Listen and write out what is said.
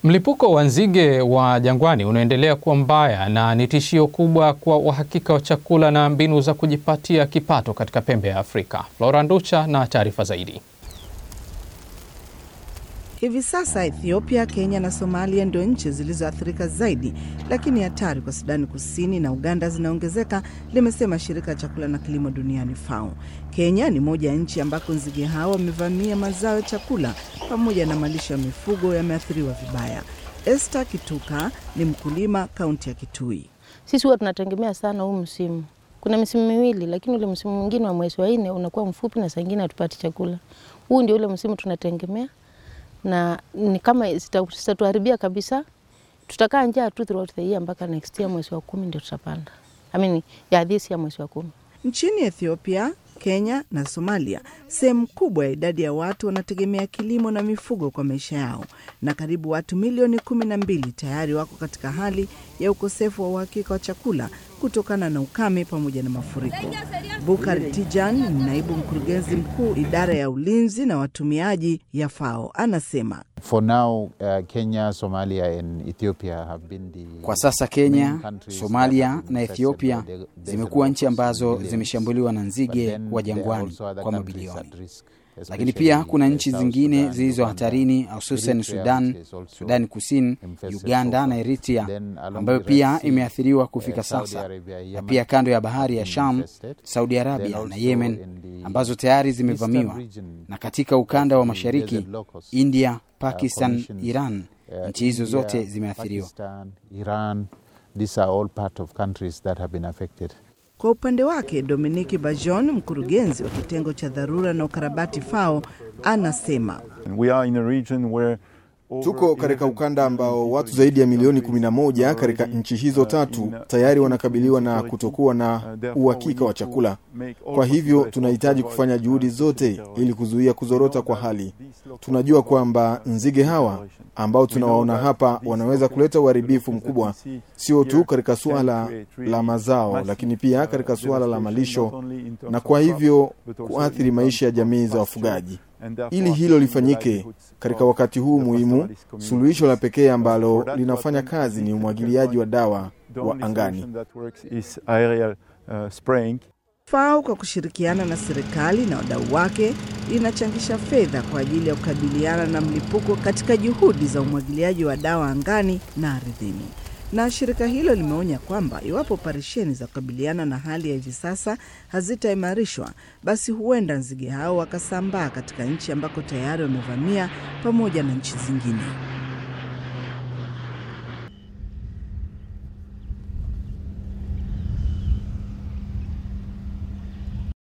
Mlipuko wa nzige wa jangwani unaendelea kuwa mbaya na ni tishio kubwa kwa uhakika wa chakula na mbinu za kujipatia kipato katika pembe ya Afrika. Flora Nducha na taarifa zaidi. Hivi sasa Ethiopia, Kenya na Somalia ndio nchi zilizoathirika zaidi, lakini hatari kwa Sudani Kusini na Uganda zinaongezeka, limesema shirika la chakula na kilimo duniani FAO. Kenya ni moja ya nchi ambako nzige hao wamevamia mazao ya chakula pamoja na malisho ya mifugo yameathiriwa vibaya. Esther Kituka ni mkulima kaunti ya Kitui. Sisi huwa tunategemea sana huu msimu. Kuna misimu miwili, lakini ule msimu mwingine wa mwezi wa nne unakuwa mfupi na saa ingine hatupati chakula. Huu ndio ule msimu tunategemea na ni kama zitatuharibia kabisa, tutakaa njaa tu throughout the year mpaka next year mwezi wa kumi ndio tutapanda. I mean, ya this year mwezi wa kumi. Nchini Ethiopia, Kenya na Somalia, sehemu kubwa ya idadi ya watu wanategemea kilimo na mifugo kwa maisha yao, na karibu watu milioni kumi na mbili tayari wako katika hali ya ukosefu wa uhakika wa chakula kutokana na ukame pamoja na mafuriko. Bukar Tijan ni naibu mkurugenzi mkuu idara ya ulinzi na watumiaji ya FAO, anasema For now, uh, Kenya, Somalia and Ethiopia have been the Kwa sasa Kenya, main countries Somalia that have been na affected Ethiopia by the- the zimekuwa nchi ambazo millions. zimeshambuliwa na But nzige then wa there are jangwani also other kwa countries mabilioni. at risk, Lakini especially pia kuna nchi South zingine Sudan, zilizo Uganda, hatarini, hususan Eritrea, Sudan, which is also Sudani Kusini, infested Uganda so na far. Eritrea, Then along ambayo the Red pia Sea, imeathiriwa kufika eh, Saudi sasa, Arabia, na Yemen pia kando ya bahari ya have been Sham, infested. Saudi Then Arabia na also Yemen in the ambazo tayari eastern zimevamiwa, region na katika ukanda wa of the mashariki desert locust, India, uh, Pakistan, conditions, Iran, uh, nchi hizo India, zote zimeathiriwa. Pakistan, Iran, these are all part of countries that have been affected. Kwa upande wake Dominiki Bajon, mkurugenzi wa kitengo cha dharura na ukarabati FAO, anasema We are in a region where over Tuko katika ukanda ambao watu zaidi ya milioni 11 katika nchi hizo tatu tayari wanakabiliwa na kutokuwa na uhakika wa chakula. Kwa hivyo tunahitaji kufanya juhudi zote ili kuzuia kuzorota kwa hali. Tunajua kwamba nzige hawa ambao tunawaona hapa wanaweza kuleta uharibifu mkubwa, sio tu katika suala la mazao, lakini pia katika suala la malisho, na kwa hivyo kuathiri maisha ya jamii za wafugaji. Ili hilo lifanyike katika wakati huu muhimu, suluhisho la pekee ambalo linafanya kazi ni umwagiliaji wa dawa wa angani. FAO kwa kushirikiana na serikali na wadau wake inachangisha fedha kwa ajili ya kukabiliana na mlipuko katika juhudi za umwagiliaji wa dawa angani na ardhini. Na shirika hilo limeonya kwamba iwapo operesheni za kukabiliana na hali ya hivi sasa hazitaimarishwa, basi huenda nzige hao wakasambaa katika nchi ambako tayari wamevamia pamoja na nchi zingine.